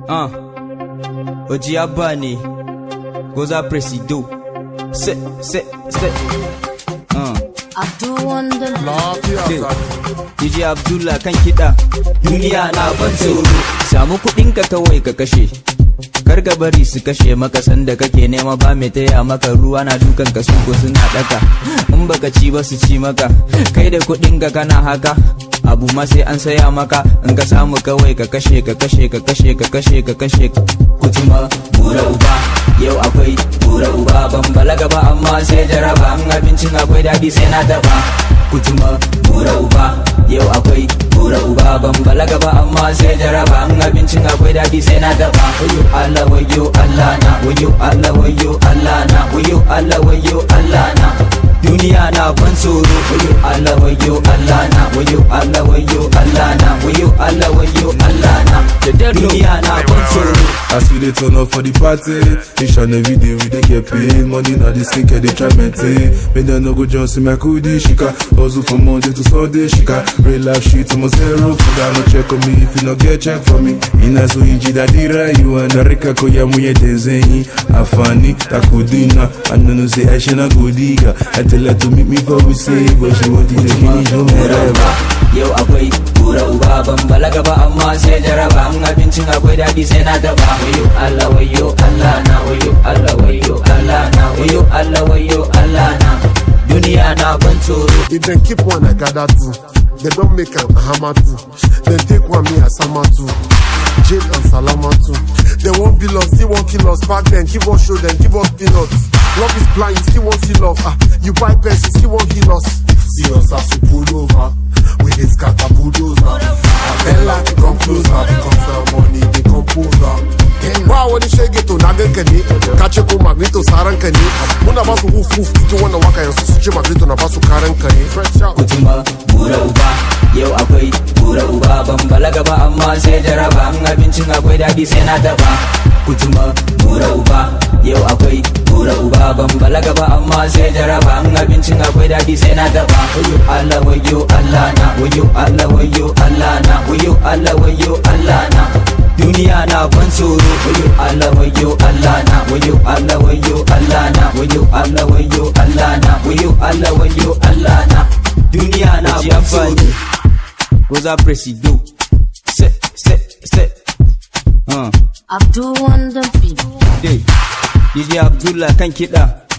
Ah, Oji Abba ne, Goza Presido. Se, se, se. Ah, Abdul Wonder. Hey. DJ Abdullah kan kiɗa. Duniya na ban tsoro. Samu kuɗinka kawai ka kashe. Kar ka bari su kashe maka sanda kake nema ba mai taya maka ruwa na dukan ka ko suna daka in baka ci ba su ci maka kai da kuɗin ka kana haka abu ma sai an saya maka in ka samu kawai ka kashe ka kashe ka kashe ka kashe ka kashe kutuma bura uba yau akwai bura uba ban balaga ba amma sai jaraba in abincin akwai daɗi sai na taba kutuma bura uba yau akwai bura uba ban balaga ba amma sai jaraba in abincin akwai daɗi sai na taba wayo Allah wayo Allah na wayo Allah wayo Allah na wayo Allah wayo Allah na duniya na ban tsoro wayo Allah wayo Allah na wayo Allah wayo Allah na wayo Allah wayo Allah na duniya na ban tsoro As we dey turn up for the party, each and every day we dey get paid. Money na the sink, they try maintain. Make them no go just see my kudi shika. Hustle from Monday to Sunday shika. Real life shit, I'm zero. Fuga no check on me if you no get check for me. Ina so inji da dira you and Rika koya muye desenyi. Afani takudina. I know no say I should not go diga. I tell her to meet me for we say, but she want to finish no bura more. uba yau akwai bura uba ban balaga ba amma sai jaraba in abincin akwai daɗi sai na taba wayo Allah wayo Allah na wayo Allah wayo Allah na wayo Allah wayo Allah na duniya na ban tsoro If dem keep one, I gather two. They don't make am hammer two. Then take one, me as sama two. Jail and salama two. They won't bill us, still won't kill us. Back then, give us show them, give us peanuts. Love is blind, still won't see love. Ah, you buy pens, you still won't heal us. See us as we pull over. We dey scatter bulldozer. I tell her to come closer because the money they compose her. Ba wani shege to na ganka ne, ka ce ko magneto saran ka ne. Muna ba su huf huf cikin wannan waka yanzu su ce magneto na ba su karan ka ne. Fresh out. kutuma bura uba yau akwai bura uba ban balaga ba amma sai jaraba in abincin akwai daɗi sai na taba kutuma bura uba yau akwai bura uba ban balaga ba amma sai jaraba in abincin akwai daɗi sai na taba wayo Allah wayo Allah na wayo Allah wayo Allah na wayo Allah wayo Allah na duniya na ban tsoro wayo Allah wayo Allah na wayo Allah wayo Allah na wayo Allah wayo Allah na wayo Allah wayo Allah na duniya na ban tsoro Goza Presido se se se uh. Abdul Wonder. DJ Abdullah kan kiɗa